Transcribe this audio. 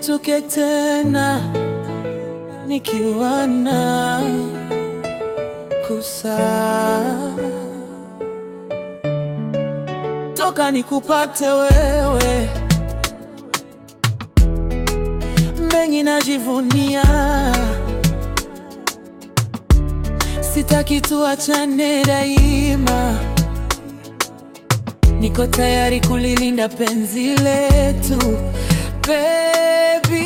nisishtuke tena nikiwa na kusa toka nikupate wewe, mengi najivunia, sitaki tuachane daima, niko tayari kulilinda penzi letu baby.